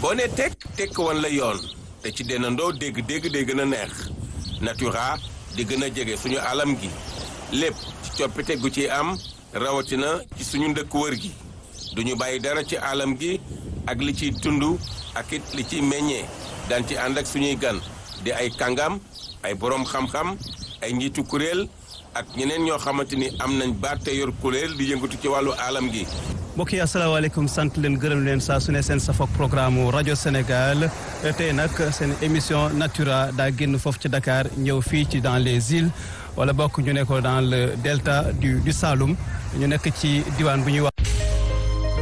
boo ne tekk tekk wan la yoon te ci dendandoo dégg-dégg day gën a neex natura di gën a jege suñu alam gi lépp ci coppite gu ci am rawatina ci suñu ndëkk wër gi duñu bàyyi dara ci alam gi ak li ciy tund ak it li ciy meññee daan ci ànd ak suñuy gan di ay kàngam ay boroom xam-xam ay njiitu kuréel ak ñeneen ñoo xamante ni am nañ baat te yor kuréel di yëngatu ci wàllu alam gi mbokk yi asalaamaaleykum sant leen gërëm leen saa su ne seen safok programme rajo Sénégal tey nag seen émission Natura daa génn foofu ci Dakar ñëw fii ci dans les îles wala bokk ñu ne ko dans le delta du du Saloum ñu nekk ci diwaan bu ñuy wax